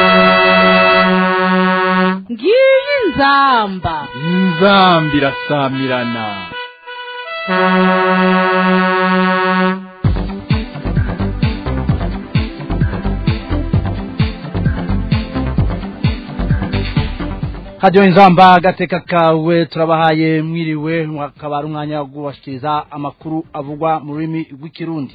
ngiyi inzamba inzambi irasamirana hajyo inzamba agateka kawe turabahaye mwiriwe akaba ari umwanya wo kubashikiriza amakuru avugwa mu rurimi rw'ikirundi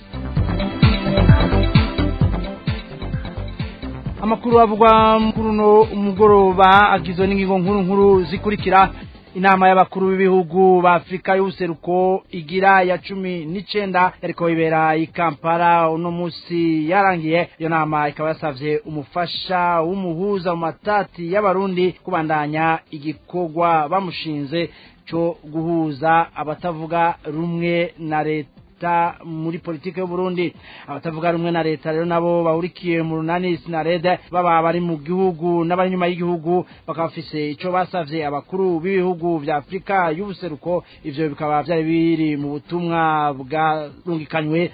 amakuru avugwa kuri uno mugoroba agizwe n'ingingo nkuru nkuru zikurikira inama y'abakuru b'ibihugu ba afurika y'ubuseruko igira ya cumi n'icenda yariko ibera i kampala uno musi yarangiye iyo nama ikaba yasavye umufasha w'umuhuza mu matati y'abarundi kubandanya igikorwa bamushinze co guhuza abatavuga rumwe na leta leta muri politike y'uburundi abatavuga rumwe na leta rero nabo bahurikiye mu runani sinarede baba bari mu gihugu n'abari nyuma y'igihugu bakaba bafise ico basavye abakuru b'ibihugu vya afurika y'ubuseruko ivyo bikaba vyari biri mu butumwa bwarungikanywe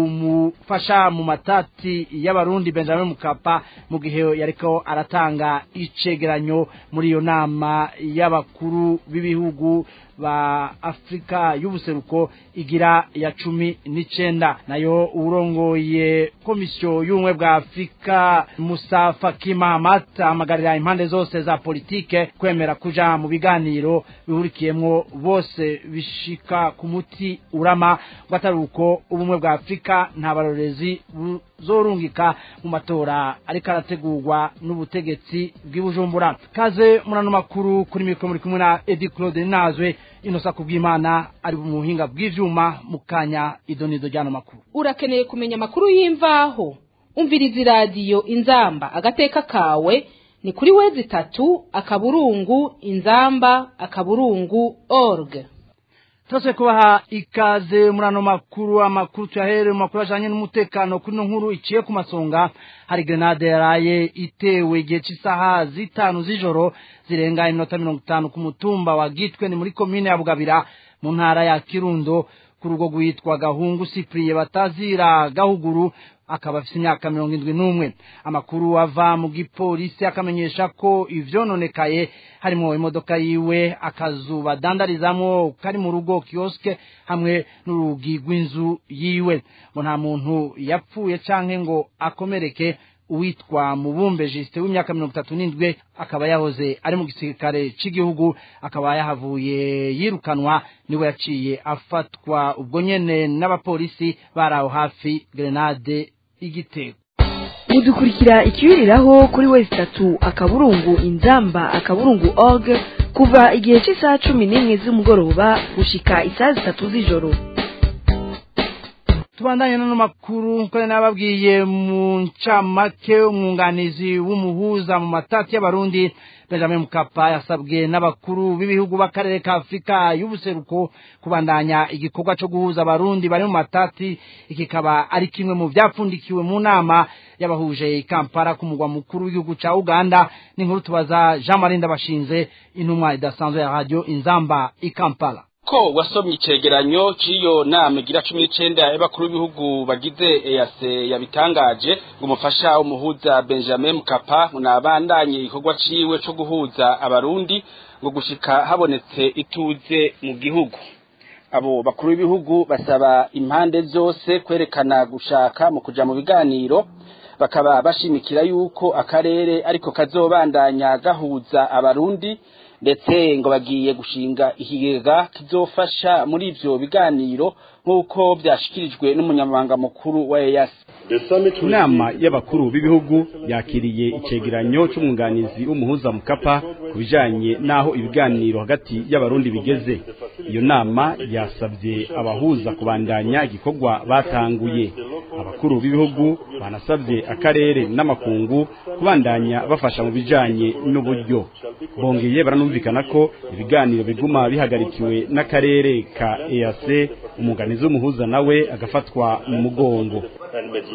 umufasha mu matati y'abarundi benjamin mukapa mu gihe yariko aratanga icegeranyo muri iyo nama y'abakuru b'ibihugu ba Afrika y'ubuseruko igira ya cumi n'icenda nayo urongoye komisiyo y'ubumwe bwa Afrika Musa Faki Mahamat amagarira impande zose za politike kwemera kuja mu biganiro bihurikiyemwo bose bishika ku muti urama ngo atari uko ubumwe bwa Afrika nta barorezi zorungika mu matora ariko arategurwa n'ubutegetsi bw'ibujumbura kaze murano makuru kuri mikoro muri kumwe na Edi Claude Nazwe inosa kubw'Imana ari mu buhinga bw'ivyuma mu kanya idonido ryano makuru urakeneye kumenya amakuru y'imvaho umviriza iradiyo inzamba agateka kawe ni kuri wezi itatu akaburungu inzamba akaburungu org Tose kubaha ikaze murano makuru amakuru tuyahere mu makuru ajanye n'umutekano kuri no nkuru iciye ku masonga hari grenade yaraye itewe igihe cy'isaha zitanu z'ijoro zirenga iminota mirongo itanu ku mutumba wa Gitwe ni muri komine ya Bugabira mu ntara ya Kirundo ku rugo rwitwa Gahungu Cyprien batazira Gahuguru akaba afite imyaka mirongo indwi n'umwe amakuru ava mu gipolisi akamenyesha ko ivyononekaye harimo imodoka yiwe akazu badandarizamwo kari mu rugo kioske hamwe n'urugi rw'inzu yiwe ngo nta muntu yapfuye canke ngo akomereke uwitwa mubumbe jisite w'imyaka mirongo itatu n'indwi akaba yahoze ari mu gisirikare cy'igihugu akaba yahavuye yirukanwa niwe yaciye afatwa ubwo nyene n'abapolisi bari aho hafi grenade igitego mudukurikira ikiyuriraho kuri wezi itatu akaburungu inzamba akaburungu org kuva igihe cy'isaha cumi n'imwe z'umugoroba gushika isaha zitatu z'ijoro tubandanye no makuru ko nababwiye mu ncamake umwunganizi w'umuhuza mu matati y'abarundi Benjamin Mkapa yasabwe n'abakuru b'ibihugu b'akarere ka Afrika y'ubuseruko kubandanya igikorwa cyo guhuza abarundi bari mu matati ikikaba ari kimwe mu byapfundikiwe mu nama yabahuje i Kampala ku mugwa mukuru w'igihugu ca Uganda n'inkuru tubaza Jean Marie Ndabashinze intumwa idasanzwe ya radio Inzamba i Kampala ko wasomye icegeranyo c'iyo nama igira cumi n'icenda y'abakuru b'ibihugu bagize EAC yabitangaje ngo umufasha umuhuza Benjamin Mkapa unabandanye igikorwa ciwe co guhuza abarundi ngo gushika habonetse ituze mu gihugu abo bakuru b'ibihugu basaba impande zose kwerekana gushaka mu kuja mu biganiro bakaba bashimikira yuko akarere ariko kazobandanya gahuza abarundi ndetse ngo bagiye gushinga ikigega kizofasha muri ivyo biganiro nk'uko byashikirijwe n'umunyamabanga mukuru wa EAC inama y'abakuru b'ibihugu yakiriye icegeranyo c'umwunganizi w'umuhuza mukapa ku bijanye n'aho ibiganiro hagati y'abarundi bigeze iyo nama yasabye abahuza kubandanya igikorwa batanguye abakuru b'ibihugu banasabye akarere n'amakungu kubandanya bafasha mu bijanye n'uburyo bongeye baranumvikana ko ibiganiro biguma bihagarikiwe n'akarere ka EAC umuganizi w'umuhuza nawe agafatwa mu mugongo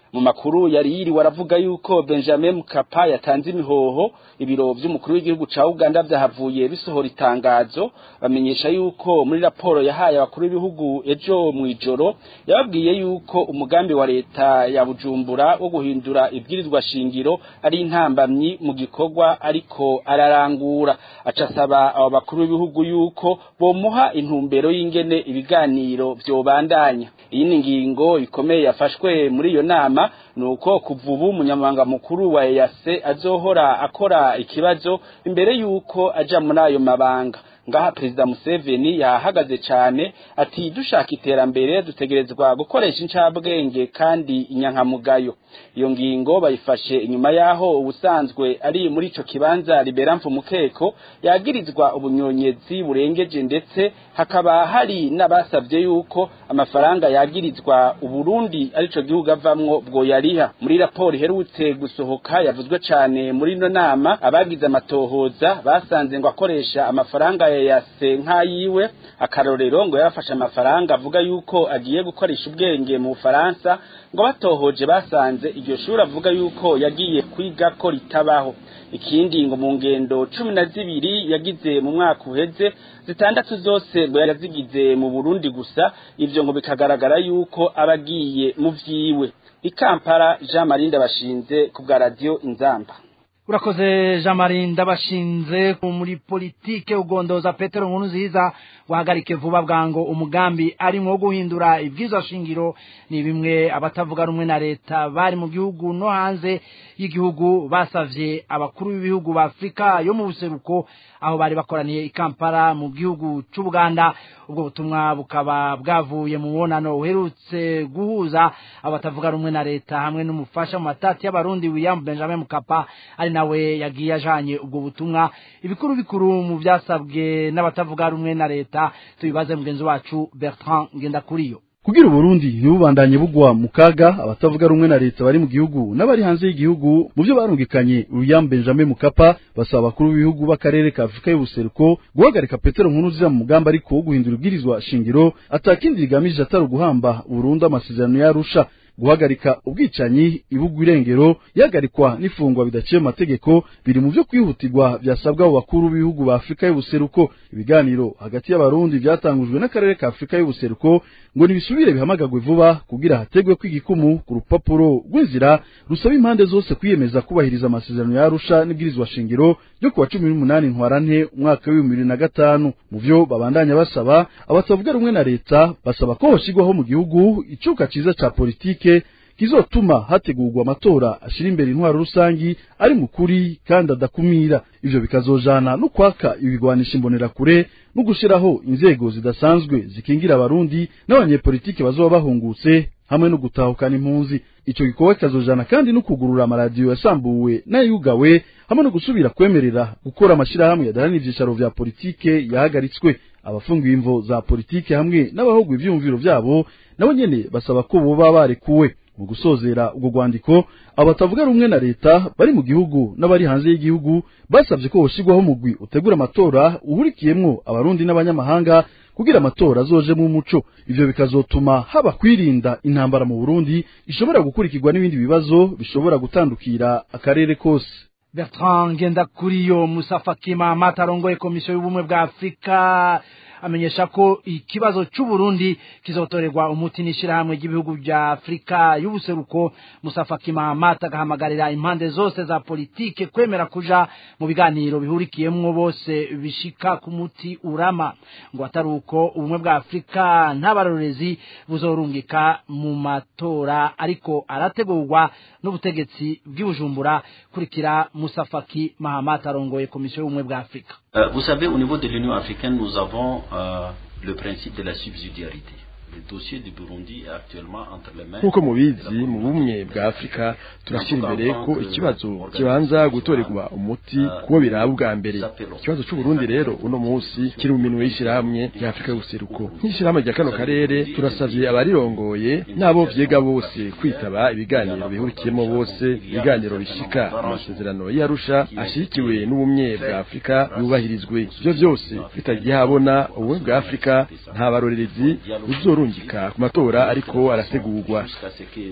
mu makuru yari yiriwe aravuga yuko Benjamin Mkapa yatanze imihoho ibiro vy'umukuru w'igihugu ca Uganda vyahavuye bisohora itangazo bamenyesha yuko muri raporo yahaye abakuru b'ibihugu ejo mw'ijoro yababwiye yuko umugambi wa leta ya Bujumbura wo guhindura ibwirizwa shingiro ari intambamyi mu gikorwa ariko ararangura acasaba abo bakuru b'ibihugu yuko bomuha intumbero y'ingene ibiganiro vyobandanya iyi ni ingingo ikomeye yafashwe muri iyo nama nuko kuva ubu umunyamabanga mukuru wa EAC azohora akora ikibazo imbere yuko aja muri ayo mabanga ngaha perezida Museveni yahagaze cyane ati dushaka iterambere dutegerezwa gukoresha incabwenge kandi inyankamugayo iyo ngingo bayifashe inyuma yaho ubusanzwe ari muri ico kibanza liberamfu mukeko yagirizwa ubunyonyezi burengeje ndetse hakaba hari n'abasavye yuko amafaranga yagirizwa uburundi arico gihugu avamwo bwo yariha muri raporo iherutse gusohoka yavuzwe cane muri ino nama abagize amatohoza basanze ngo akoresha amafaranga yase nk'ayiwe akarorero ngo yarafashe amafaranga avuga yuko agiye gukoresha ubwenge mu Bufaransa ngo batohoje basanze iryo shuri avuga yuko yagiye kwiga ko ritabaho ikindi ngo mu ngendo cumi na zibiri yagize mu mwaka uheze zitandatu zose ngo yazigize mu Burundi gusa ivyo ngo bikagaragara yuko abagiye mu vyiwe ikampara Jean Marie Ndabashinze ku bwa radio Inzamba urakoze jean marie ndabashinze muri politike ugondoza petero nkuru nziza wahagarike vuba bwango umugambi arimwo wo guhindura ibwirizwa shingiro ni bimwe abatavuga rumwe na leta bari mu gihugu no hanze y'igihugu basavye abakuru b'ibihugu ba afurika yo mu buseruko aho bari bakoraniye i kampala mu gihugu c'ubuganda ubwo butumwa bukaba bwavuye mu mubonano uherutse guhuza abatavuga rumwe na leta hamwe n'umufasha mu matati y'abarundi william benjamin mukapa ari nawe yagiye ajanye ubwo butumwa ibikuru bikuru mu byasabwe n'abatavuga rumwe na leta tubibaze mugenzi wacu bertrand ngendakuriyo kugira uburundi ntibubandanye bugwa mu kaga abatavuga rumwe na leta bari mu gihugu n'abari hanze y'igihugu mu byo barungikanye William Benjamin Mukapa basaba abakuru b'ibihugu b'akarere ka Afurika y'ubuseruko guhagarika Petero Nkurunziza mu mugambi ariko wo guhindura ibwirizwa shingiro atakindi rigamije atari uguhamba burundu amasezerano yarusha guhagarika ubwicanyi ibugwa irengero ihagarikwa n'ifungwa bidaciye mu mategeko biri mu byo kwihutirwa byasabwa abo bakuru b'ibihugu ba Afurika y'ubuseruko ibiganiro hagati y'abarundi byatangujwe n'akarere ka Afurika y'ubuseruko ngo nibisubire bihamagagwe vuba kugira hategwe kw'igikumu ku rupapuro rw'inzira rusaba impande zose kwiyemeza kubahiriza amasezerano yarusha n'ibwirizwa shingiro ryo kuwa cumi n'umunani ntwarante umwaka w'ibihumbi bibiri na gatanu mu byo babandanya basaba abatavuga rumwe na leta basaba ko hoshigwaho mu gihugu icuka ciza ca politike kizotuma hategurwa amatora ashira imbere intwaro rusangi ari mu kuri kandi adakumira ivyo bikazojana no kwaka ibigwanisha imbonerakure no gushiraho inzego zidasanzwe zikingira abarundi n'abanyepolitike bazoba bahungutse hamwe no gutahukana impunzi ico gikorwa kikazojana kandi no kugurura amaradiyo yasambuwe n'ayugawe hamwe no gusubira kwemerera gukora amashirahamwe yadaranira ivyicaro vya politike yahagaritswe abafungiwe imvo za politike hamwe n'abahogwa ivyumviro vyabo nabo nyene basaba ko boba barekuwe mu gusozera ubwo rwandiko abatavuga rumwe na leta bari mu gihugu n'abari hanze y'igihugu basabye ko hoshigwaho umugwi utegura amatora uhurikiyemwo abarundi n'abanyamahanga kugira amatora azojemwo umuco ivyo bikazotuma haba kwirinda intambara mu Burundi ishobora gukurikirwa n'ibindi bibazo bishobora gutandukira akarere kose bertrand ngendakuriyo musafa kima matarongoye komisiyo y'ubumwe bwa afurika amenyesha ko ikibazo c'uburundi kizotorerwa umuti n'ishirahamwe ry'ibihugu vya afurika y'ubuseruko musafa kimamata agahamagarira impande zose za politike kwemera kuja mu biganiro bihurikiyemwo bose bishika ku muti urama ngo atari uko ubumwe bwa afurika n'abarorezi buzorungika mu matora ariko arategurwa n'ubutegetsi bw'ibujumbura kurikira musafaki mahamata arongoye komisiyo y'ubumwe bwa afurika Euh, vous savez, au niveau de l'Union africaine, nous avons euh, le principe de la subsidiarité. Le dossier du Burundi est actuellement entre les mains. nk'uko mubizi mu bumwe bwa afurika turashyira imbere ko ikibazo kibanza gutorerwa umuti kuwo biraba ubwa mbere ikibazo c'uburundi rero uno munsi kiri mu minwe y'ishyirahamwe rya afurika y'ubuseruko nk'ishyirahamwe rya kano karere turasavye abarirongoye n'abo vyega bose kwitaba ibiganiro bihurikiyemo bose ibiganiro bishika amasezerano y'arusha ashigikiwe n'ubumwe bwa afurika yubahirizwe ivyo vyose bitagiye habona ubumwe bwa afurika nta barorerezi buzorungika ku matora ariko arategurwa Jusqu'à ce que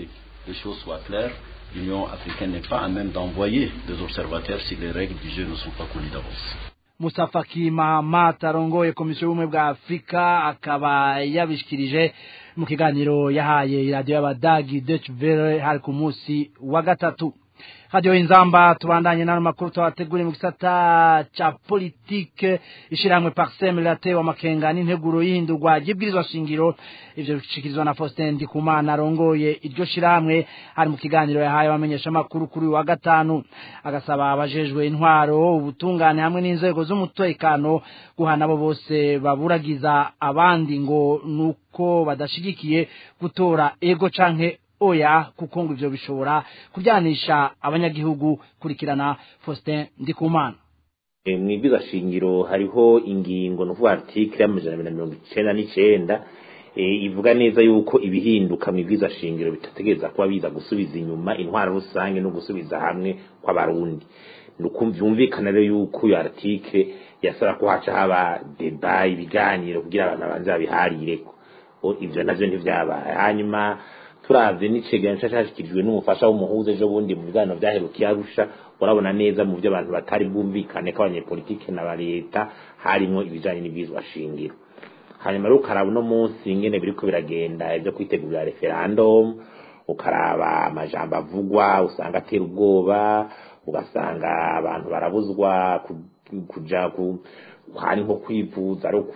les choses soient claires, l'Union africaine n'est pas à même d'envoyer des observateurs si les règles du jeu ne sont pas connues d'avance. Musa Faki Mahamat arongoye komisiyo y'ubumwe bwa Afurika akaba yabishikirije mu kiganiro yahaye iradiyo y'abadagi Deutsche Welle hari ku munsi wa gatatu radio inzamba tubandanye n'ano makuru twabateguriye mu gisata ca politike ishiramwe parsem riratewe amakenga n'integuro y'ihindurwa ry'ibwirizwa shingiro ivyo bishikirizwa na Faustin Ndikumana arongoye iryo shiramwe hari mu kiganiro yahaye abamenyesha makuru kuri wa gatanu agasaba abajejwe intwaro ubutungane hamwe n'inzego z'umutekano guhana abo bose baburagiza abandi ngo nuko badashigikiye gutora ego canke oya kuko ngo ivyo bishobora kuryanisha abanyagihugu kurikirana Faustin Ndikumana mwibwiza shingiro hariho ingingo nuvuga article y'amajana abiri na mirongo icenda n'icenda ivuga neza yuko ibihinduka mwibwiza shingiro bitategereza kuba biza gusubiza inyuma intwara rusange no gusubiza hamwe kw'abarundi nukumvyumvikana rero yuko iyo article yasaba ko haca haba deba ibiganiro kugira abantu abanze babiharireko ivyo navyo ntivyabaye hanyuma turavye n'icegeranyo cashashikirijwe n'umufasha w'umuhuza ejo bundi mu biganiro vyaherukiye arusha urabona neza mu vyo abantu batari bwumvikane ko abanyepolitike na leta harimwo ibijanye n'ibwizwa shingiro hanyuma rero ukaraba uno munsi ingene biriko biragenda ivyo kwitegurira referendum ukaraba amajambo avugwa usanga atera ubwoba ugasanga abantu barabuzwa kuja ku hari nko kwivuza ari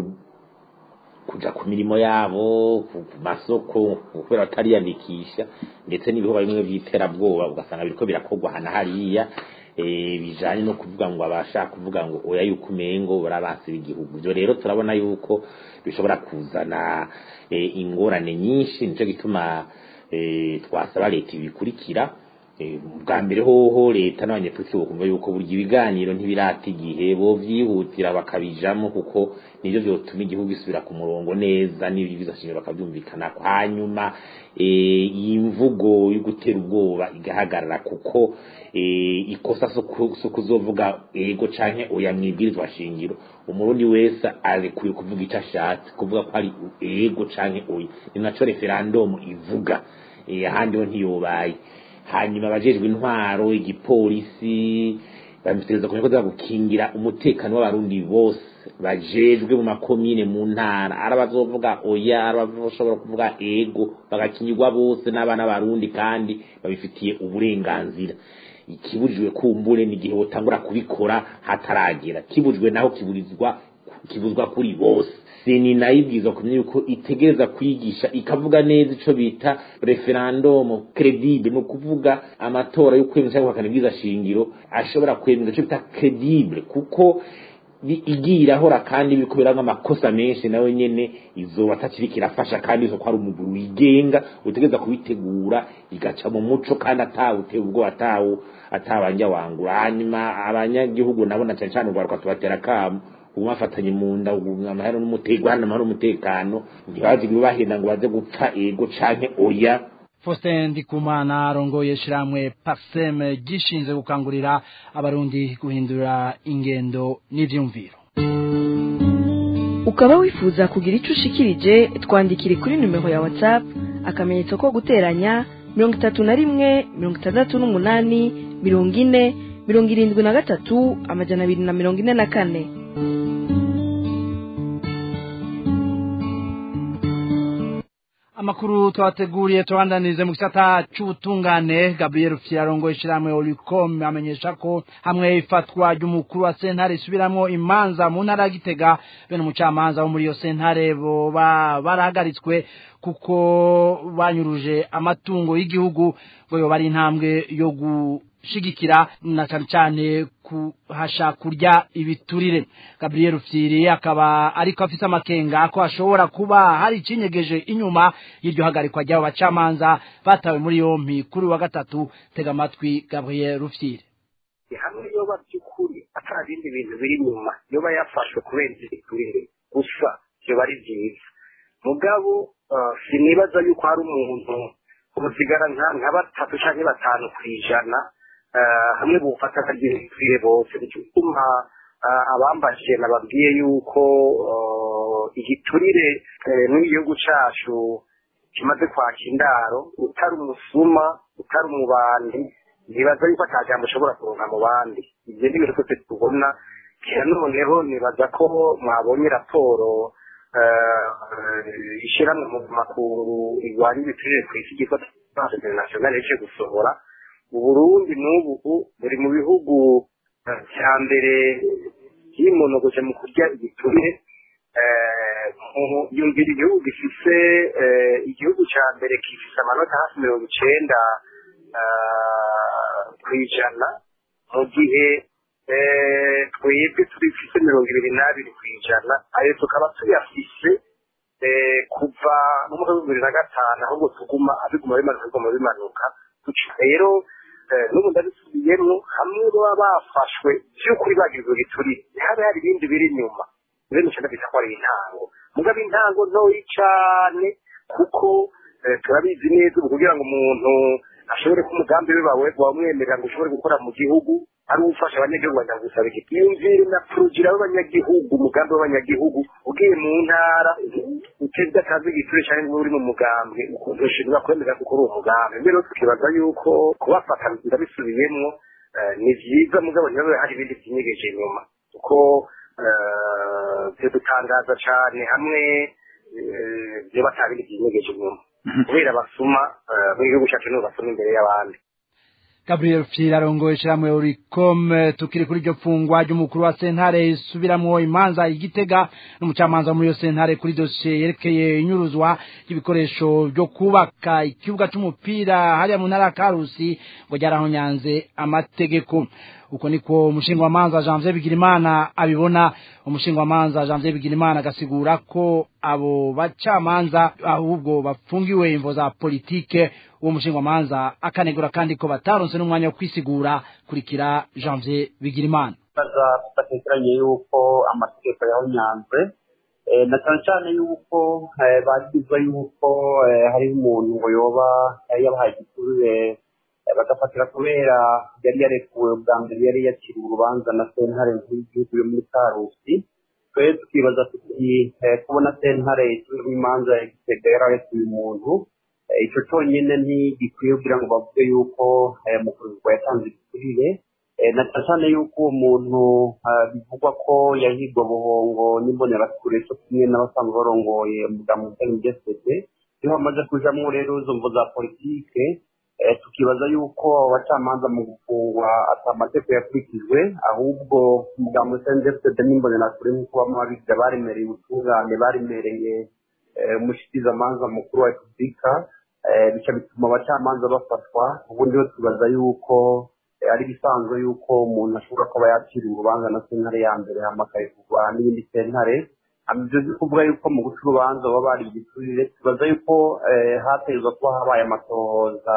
kuja ku mirimo yabo ku masoko kubera batariyandikisha ndetse n'ibihugu bimwe vy'iterabwoba ugasanga biriko birakorwa hana hariya bijanye no kuvuga ngo abashaka kuvuga ngo oya yuko umengo barabasira igihugu ivyo rero turabona yuko bishobora kuzana ingorane nyinshi nico gituma twasaba leta ibikurikira bwa mbere hoho leta n'abanyepolitiki bokumva yuko burya ibiganiro ntibirata igihe bo vyihutira bakabijamo kuko nivyo vyotuma igihugu gisubira ku murongo neza n'ibibiza shingiro bakavyumvikanako hanyuma iyi mvugo yo gutera ubwoba igahagarara kuko ikosa so kuzovuga ego canke oya mwibwirizwa shingiro umurundi wese arekuye kuvuga ico ashatse kuvuga ko ari ego canke oya ni naco referandumu ivuga ahandi ho ntiyobaye hanyuma abajejwe intwaro igipolisi babitegereza kumenya ko za gukingira umutekano w'abarundi bose bajejwe mu makomine mu ntara ari abazovuga oya ari abashobora kuvuga ego bagakingirwa bose n'abana b'abarundi kandi babifitiye uburenganzira ikibujijwe kumbure ni igihe botangura kubikora hataragera kibujijwe naho kiburizwa kibuzwa kuri bose seni nayibwiza kumenya yuko itegereza kwigisha ikavuga neza ico bita referendum credible no kuvuga amatora yo kwemeza cyangwa guhakana shingiro ashobora kwemeza ico bita credible kuko igira hora kandi biriko biranga amakosa menshi nawe nyene izoba atakiriko irafasha kandi izo ko ari umuguru wigenga utegereza kubitegura igaca mu muco kandi atawuteye ubwo atawu atabanja wangura hanyuma abanyagihugu nabo na cane cane urwaruka tubatera kamo ubu bafatanye mu nda amahoro n'umutekano amahoro n'umutekano ntibazi bahenda ngo baze gupfa ego canke oya Faustin Ndikumana arongoye shiramwe Parsem gishinze gukangurira abarundi guhindura ingendo n'ivyumviro ukaba wifuza kugira ico ushikirije twandikire kuri numero ya WhatsApp akamenyetso ko guteranya mirongo itatu na rimwe mirongo itandatu n'umunani mirongo ine mirongo irindwi na gatatu amajana abiri na mirongo ine na kane amakuru twateguriye tubandanize mu gisata c'ubutungane Gabriel Fyarongo ishiramwe Olicom amenyesha ko hamwe ifatwa ry'umukuru wa sentare isubiramwo imanza mu ntara Gitega bene umucamanza wo muri iyo sentare bo barahagaritswe kuko banyuruje amatungo y'igihugu ngo yo bari intambwe yo gushigikira na cyane cyane kuhasha kurya ibiturire Gabriel Fyiri akaba ariko afite amakenga ko ashobora kuba hari icinyegeje inyuma y'iryo hagarikwa ry'abo bacamanza batawe muri yompi kuri wa gatatu tega amatwi Gabriel Fyiri hamwe yoba by'ukuri atari ibindi bintu biri inyuma yoba yafashwe kubera ibiturire gusa byoba ari byiza mugabo sinibaza yuko hari umuntu ubusigara nka batatu cyangwa batanu ku ijana hamwe bufata akagira ibikwire bose nicyo gituma abambajije nababwiye yuko igiturire n'igihugu cyacu kimaze kwaka indaro utari umusuma utari umubandi nibaza yuko ata jambo ushobora kuronka mu bandi ibyo ni ibintu twese tubona kera noneho nibaza ko mwabonye raporo ishyirahamwe mu makungu igwanya ibiturire ku isi ryitwa transe internationale yaje gusohora uburundi n'ubu buri mu bihugu cya mbere yimonogoje mu kurya ibiturire yumvira igihugu gifise igihugu cya mbere gifise amanota hafi mirongo icenda ku ijana mu gihe twebwe turifise mirongo ibiri n'abiri ku ijana ayo tukaba tuyafise kuva mu mwaka w'ibihumbi bibiri na gatanu ahubwo tuguma abiguma bimanuka biguma bimanuka rero n'ubu ndabisubiyemwo hamwe baba bafashwe by'ukuri bagizwe giturire habe hari ibindi biri inyuma rero nicyo ndabita ko ari intango mugabo intango ntoyi cane kuko turabizi neza ubu kugira ngo umuntu ashobore ko umugambi we bawe wamwemerera ngo ushobore gukora mu gihugu ari ufasha abanyagihugu bajya gusaba iki yumvire na porogera w'abanyagihugu umugambi w'abanyagihugu ugiye mu ntara utebye akazi igiture cyangwa ngo uri mu mugambi ushinzwe kwemera gukora uwo mugambi mbere tukibaza yuko kubafata ndabisubiyemwo ni byiza mugabo ntibabe hari ibindi byinyegeje inyuma kuko byodutangaza cyane hamwe byo batabindi byinyegeje inyuma kubera basuma mu gihugu cyacu nibo basoma imbere y'abandi Gabriel Fira arongoye ishyirahamwe Oricom tukiri kuri iryo fungwa ry'umukuru wa sentare isubiramwo imanza igitega n'umucamanza muri iyo sentare kuri dosiye yerekeye inyuruzwa y'ibikoresho byo kubaka ikibuga c'umupira hariya mu ntara ya Karusi ngo ryarahonyanze amategeko uko niko umushingwamanza Janvier Bigirimana abibona umushingwamanza Janvier Bigirimana agasigura ko abo bacamanza ahubwo bafungiwe imvo za politike uwo mushingwamanza akanegura kandi ko bataronse n'umwanya wo kwisigura kurikira Janvier Bigirimana baza batekeranye yuko amategeko yahonyanzwe na cyane cyane yuko bagizwe yuko hariho umuntu ngo yoba yabahaye igiturire bagafatira kubera yari yarekuwe bwa mbere yari yakiriwe urubanza na sentare nkuru y'igihugu yo muri karusi twe tukibaza tuti kubona sentare isubiramo imanza ya gitega yararekuye umuntu icyo cyonyine ntigikwiye kugira ngo bavuge yuko mu kuzwa yatanze igiturire na cyane cyane yuko uwo muntu bivugwa ko yahigwa buhongo n'imbonerakure cyo kumwe n'abasanzwe barongoye umudamu utari jesete iyo bamaze kujamwo rero izo mvo za politike tukibaza yuko abacamanza mu gufungwa ata amategeko yakurikijwe ahubwo umudamu utari jesete n'imbonerakure nk'uko bamwe babigira baremereye ubutungane baremereye umushikirizamanza mukuru wa repubulika bica bituma abacamanza bafatwa ubundi bo tubaza yuko ari bisanzwe yuko umuntu ashobora kuba yakiriye urubanza na sentare ya mbere hama akayivugwa n'iyindi sentare ibyo byo kuvuga yuko mu guca urubanza baba bari igiturire tubaza yuko hategerezwa kuba habaye amatohoza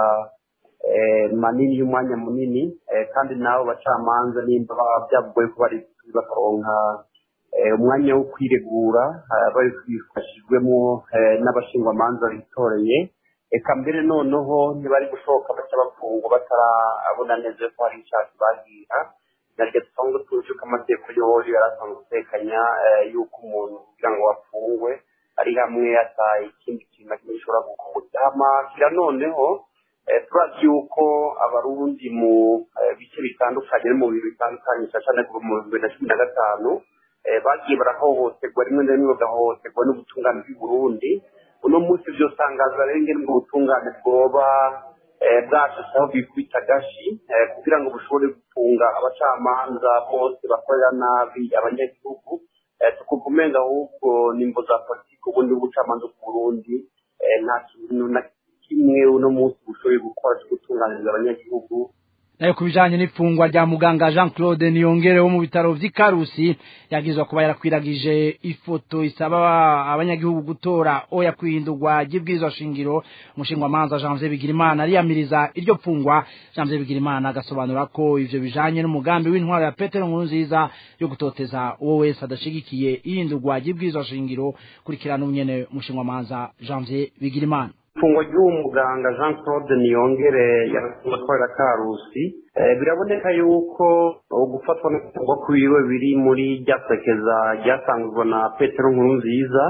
manini y'umwanya munini kandi n'abo bacamanza nimba byavugoye ko bari bakaronka umwanya wo kwiregura babifashijwemo n'abashingwamanza bitoreye eka mbere noneho ntibari gushoboka baca bafungwa batarabona neza ko hari icyaha bagira naryo dusanzwe tuzi ko amategeko yoyo yari asanzwe atekanya yuko umuntu kugira ngo afungwe ari hamwe ataye ikindi kintu na kimwe gishobora gukurikira kira noneho turazi yuko abarundi mu bice bitandukanye no mu bintu bitandukanye cyane kuva mu bihumbi bibiri na cumi na gatanu bagiye barahohoterwa rimwe na rimwe bagahohoterwa n'ubutungane bw'i Burundi uno munsi byo tangaza rero ingene ubwo butungane bwoba bwashashe aho bikubita gashi kugira ngo bushobore gufunga abacamanza bose bakorera nabi abanyagihugu tukumva umenga ahubwo nimbo za politiki ubundi bw'ubucamanza ku Burundi nta kintu na kimwe uno munsi bushoboye gukora cyo gutunganiriza abanyagihugu nayo ku bijanye n'ifungwa rya muganga Jean Claude Niyongere wo mu bitaro vy'Ikarusi yagizwa kuba yarakwiragije ifoto isaba abanyagihugu gutora oya kwihindurwa ry'ibwirizwa shingiro umushingwa manza Janvier Bigirimana ariyamiriza iryo fungwa Janvier Bigirimana agasobanura ko ivyo bijanye n'umugambi w'intwaro ya Petero Nkurunziza yo gutoteza uwo wese adashigikiye ihindurwa ry'ibwirizwa shingiro kurikirana unyene umushingwa manza Janvier Bigirimana ifungwa ry'uwo muganga jean claude niyongere yarakorera karusi biraboneka yuko gufatwa no kuvugwa kwiwe biri muri rya sekeza ryatangwa na petero nkuru nziza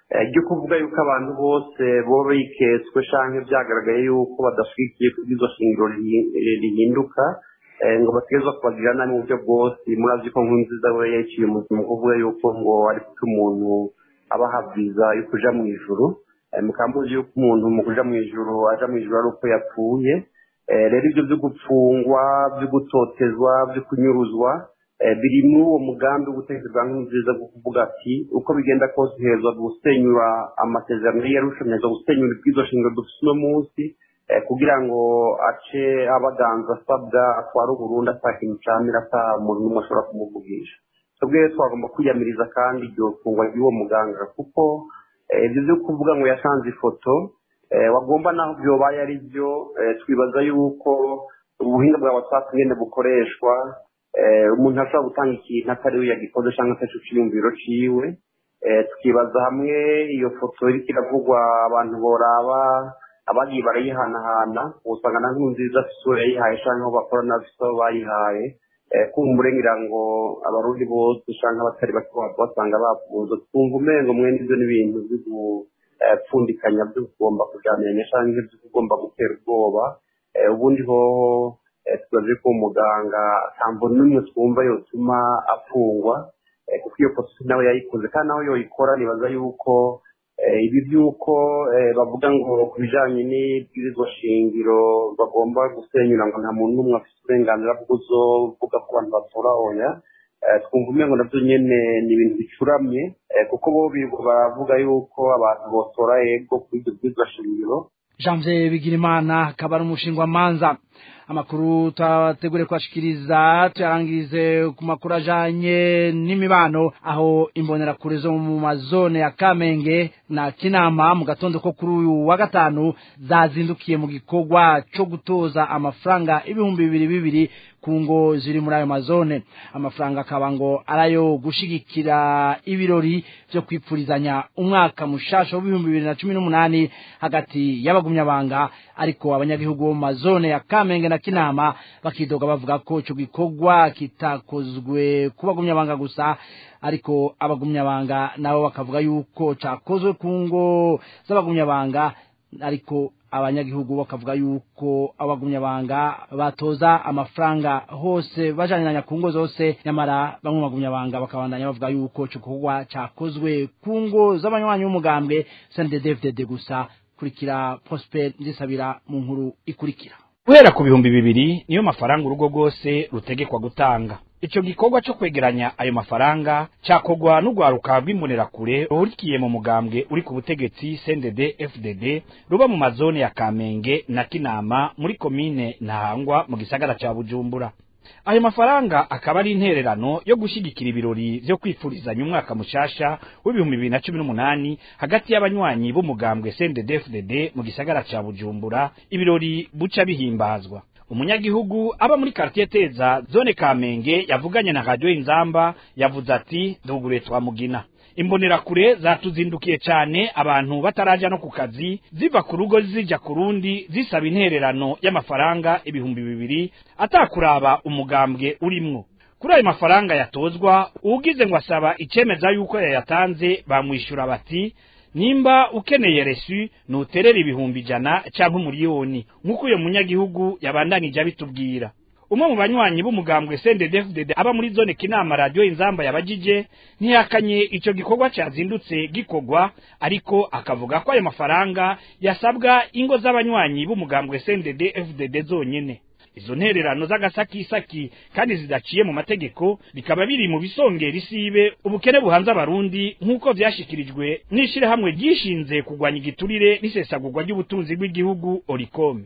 ryo kuvuga yuko abantu bose boba biketswe cyangwa byagaragaye yuko badashyigikiye ko iryo shingiro rihinduka ngo bategerezwa kubagirira nabi mu buryo bwose murazi ko nkunziza we yaciye umuzima kuvuga yuko ngo ari kuko umuntu aba ahabwiza yo kuja mu ijuru mukambuzi yuko umuntu mu kuja mu ijuru aja mu ijuru ari uko yapfuye rero ibyo byo gupfungwa byo gutotezwa byo kunyuruzwa biri muri uwo mugambi wo gutekereza nk'inziza bwo kuvuga ati uko bigenda kose hezwa gusenyura amasezerano y'irushanwa gusenyura ibwizo shingiro dufite uno munsi kugira ngo ace abaganza asabwa atware uburundi ata kintu camira ata muntu n'umwe ashobora kumuvugisha twebwe twagomba kwiyamiriza kandi iryo fungwa ry'uwo muganga kuko ibyo byo kuvuga ngo yasanze ifoto wagomba naho byobaye ari byo twibaza yuko ubuhinga bwa watsapu nyine bukoreshwa umuntu ashobora gutanga ikintu atari we yagikoze cyangwa se cyiyumviro ciwe tukibaza hamwe iyo foto iriko iravugwa abantu boraba abagiye barayihanahana usanga na nziza isura yayihaye cyangwa aho bakora n'abafite aho bayihaye kumbure ngira ngo abarundi bose cyangwa abatari bake basanga bafunze twumva umengo mwene ibyo n'ibintu byo gupfundikanya byo kugomba kujyaniranya cyangwa ibyo kugomba gutera ubwoba ubundi hoho tubaze ko umuganga ntabwo n'umwe twumva yotuma afungwa kuko iyo foto nawe yayikoze kandi nawe yoyikora nibaza yuko ibi by'uko bavuga ngo ku bijyanye n'ibwirizwa shingiro bagomba gusenyura ngo nta muntu n'umwe afite uburenganzira bwo kuvuga ko abantu batora oya twumva umwe ngo nabyo nyine ni ibintu bicuramye kuko bo baravuga yuko abantu botora yego kuri ibyo bwirizwa shingiro janvier bigirimana akaba ari umushingwamanza amakuru twategure kubashikiriza tuyarangirize ku makuru ajanye n'imibano aho imbonerakure zo mu mazone ya kamenge na kinama mu gatondo ko kuri uyu wa gatanu zazindukiye mu gikorwa co gutoza amafaranga ibihumbi bibiri bibiri ku ngo ziri muri ayo mazone amafaranga akaba ngo arayo gushigikira ibirori vyo kwipfurizanya umwaka mushasha w'ibihumbi bibiri na cumi n'umunani hagati y'abagumyabanga ariko abanyagihugu bo mu mazone ya kamenge na kinama bakidoga bavuga ko ico gikorwa kitakozwe ku bagumyabanga gusa ariko abagumyabanga nabo bakavuga yuko cakozwe ku ngo z'abagumyabanga ariko abanyagihugu bakavuga yuko abagumyabanga batoza amafaranga hose bajaniranya ku ngo zose nyamara bamwe bagumyabanga bakabandanya bavuga yuko ico gikorwa cakozwe ku ngo z'abanywanyi b'umugambwe CNDD-FDD gusa kurikira Prosper Ndisabira mu nkuru ikurikira guhera ku bihumbi bibiri niyo mafaranga urugo rwose rutegekwa gutanga ico gikorwa co kwegeranya ayo mafaranga cakogwa n'urwaruka rw'imbonerakure ruhurikiye mu mugambwe uri ku butegetsi CNDD FDD ruba mu mazone ya Kamenge na Kinama muri komine Ntahangwa mu gisagara ca Bujumbura ayo mafaranga akaba ari intererano yo gushigikira ibirori vyo kwifurizanya umwaka mushasha w'ibihumbi bibiri na cumi n'umunani hagati y'abanywanyi b'umugambwe CNDD-FDD mu gisagara ca Bujumbura ibirori buca bihimbazwa umunyagihugu aba muri quartier Teza zone Kamenge yavuganye na radio Inzamba yavuze ati dugure twamugina imbonerakure zatuzindukiye cyane abantu bataraja no ku kazi ziva ku rugo zija ku rundi zisaba intererano y'amafaranga ibihumbi bibiri atakuraba umugambwe urimwo kuri ayo mafaranga yatozwa ugize ngo asaba icemeza yuko yayatanze bamwishyura bati nimba ukeneye resu nuterera ibihumbi ijana cyangwa umuriyoni nk'uko uyo munyagihugu yabandanije abitubwira umwe mu banywanyi b'umugambwe CNDD-FDD aba muri zone kinama radio inzamba yabajije ntiyakanye ico gikorwa cyazindutse gikogwa ariko akavuga ko ayo mafaranga yasabwa ingo z'abanywanyi b'umugambwe CNDD-FDD zonyene izo ntererano z'agasakisaki kandi zidaciye mu mategeko bikaba biri mu bisongera isibe ubukene buhanze abarundi nk'uko vyashikirijwe n'ishirahamwe ryishinze kugwanya igiturire n'isesagurwa ry'ubutunzi bw'igihugu orikome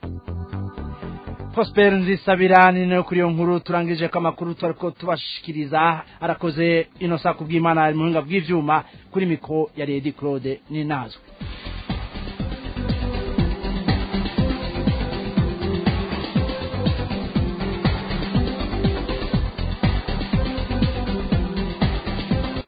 Prosper nzisabira ni nayo kuri iyo nkuru turangije ko amakuru twariko tubashikiriza arakoze inosa kubw'Imana ari mu buhinga bw'ivyuma kuri mikro ya Lady Claude ni nazwe